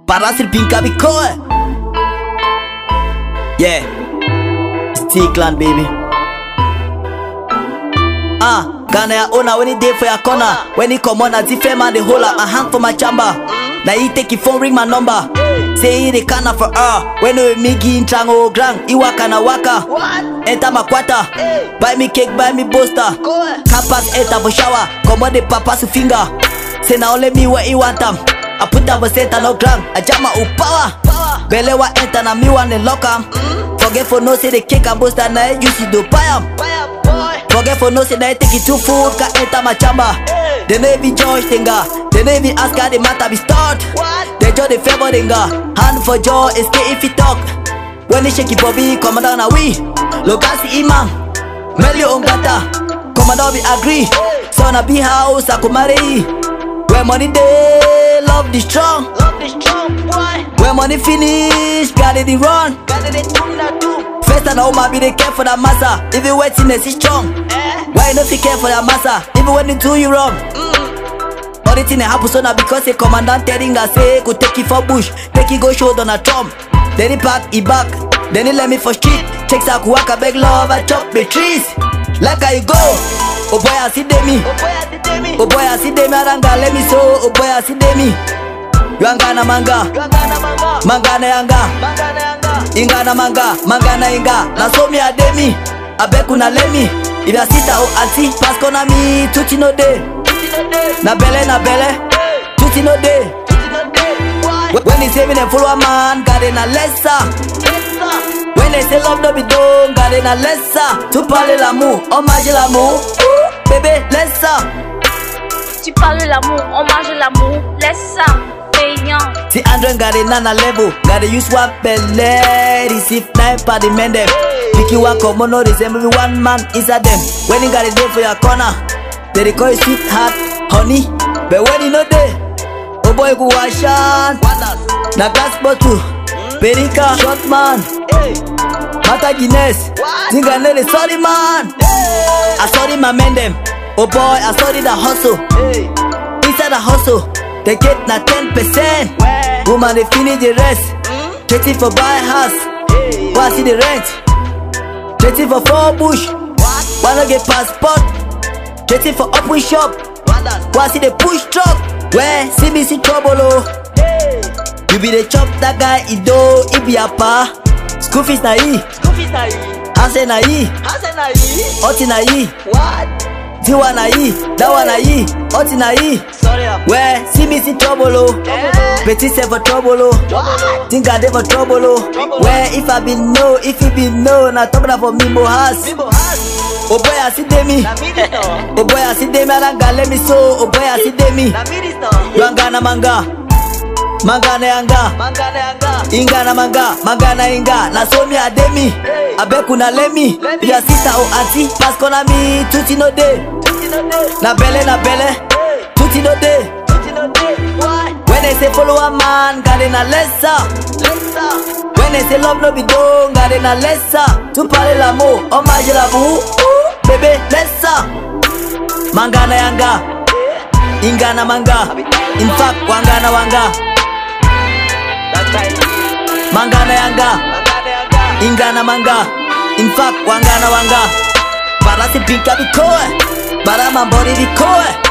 Parasir pinka bikoe. Yeah. Stickland baby. Ah, Ghana ya owner when he dey for your corner. When he come on, a different man they hold up my hand for my chamber. Now he take your phone ring my number. Say he the canna for her. When we me gi trango grand, iwa kana waka. Enter my quarter. Buy me cake, buy me booster. Capas enter for shower. Come on the papa su finger. Say now only me what he want them. I put that for center no gram. I jam my upawa. Belewa enter na me one lock 'em. Forget for no say the cake and booster na you see do buy 'em. Forget for no say that I take it too food Can enter my chamber They no even judge thinga They no even ask how the matter be start They judge the favor thinga Hand for jaw, escape if he talk When he shake it bobby, come down a we Logasi imam Melio ongata Come down we agree Son a be house, akumari Where money day, love the strong Where money finish, got it run First and all my be the care for that massa Even wetness is strong Why you not take care for that massa Even when they do you wrong All the thing that happen so now because the commandant telling us say Go take it for bush, take it go show Donald Trump Then he pack, he back, then he let me for street Takes a kuwaka beg love, I chop the trees Like how you go, oh boy I see demi Oh boy I see demi, aranga let me so Oh boy I see demi Yanga na manga, manga na yanga Inga na manga, manga na inga Na so me a demi, abeku na lemi If ya sita o anti, pasko na mi Tuti no de, na bele na bele Tuti no de Wh- When they say me dem follow a man, got in a lesser When they say love no be done, got in a lesser Tu parles l'amour, on mange l'amour Ouh, Bébé, lesser Tu parles l'amour, on mange l'amour, laisse ça, payant. See Andrew got it on a level Gotta use one belly Receive nine for the men them Pick you one come on no resemble one man inside them When you got it there for your corner They dey call you sweetheart, honey But when you know there Oh boy go wash on Na gas bottle Perika, short man Mata Guinness Zinga ne the sorry man I sorry my men them Oh boy I sorry the hustle Inside the hustle, they get na 10%. Woman, they finish the rest. Thirty for buy house. Wanna see the rent? Thirty for four bush. Wanna get passport? Thirty for open shop. Wanna see the push truck? Where see me see trouble oh. You be the chop that guy Ido Ibiapa. School fees na e, house na e, oti na e, diwa na e, that one na e, oti na e. Where see me see trouble oh Petit say for trouble oh Think I dey for trouble oh Where if I be no, if you be no Na talk that for me mo house Oh boy I see demi Oh boy I see demi Aranga let me so Oh boy I see demi Yanga na manga Manga na yanga Inga na manga Manga na inga Na so me a demi Abeku na lemi Your sister or auntie Pass na me Tuti no dey Na belle na belle Tuti no dey When they say follow a man, got in a lesser. When they say love no be done, got in a lesser. Tu parles l'amour, on mange l'amour. Ouh, Bébé, lesser. Manga na yanga, inga na manga. In fact, wanga na wanga. Manga na yanga, inga na manga. In fact, wanga na wanga. Para si pinka bikoe, para mambori bikoe.